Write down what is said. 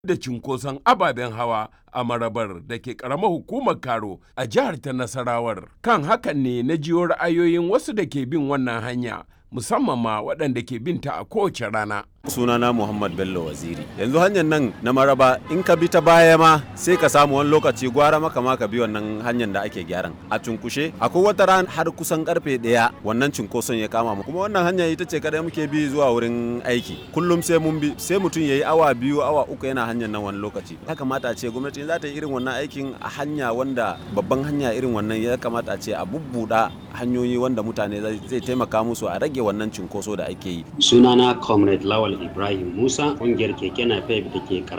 da cinkoson ababen hawa a marabar da ke karamar hukumar karo a jihar ta nasarawar kan hakan ne na jiyo ra'ayoyin wasu da ke bin wannan hanya musamman ma waɗanda ke bin ta a kowace rana sunana muhammad bello waziri yanzu hanyar nan na maraba in ka bi ta baya ma sai ka samu wani lokaci gwara maka ma ka bi wannan hanyar da ake gyaran a cunkushe akwai wata ran har kusan karfe daya wannan cunkoson ya kama mu kuma wannan hanya ita ce kada muke bi zuwa wurin aiki kullum sai mun bi sai mutum yayi awa biyu awa uku yana hanyar nan wani lokaci ya kamata a ce gwamnati za ta yi irin wannan aikin a hanya wanda babban hanya irin wannan ya kamata a ce a bubbuda hanyoyi wanda mutane zai taimaka musu a rage wannan cunkoso da ake yi sunana comrade lawal Ibrahim Musa ƙungiyar keke napep da ke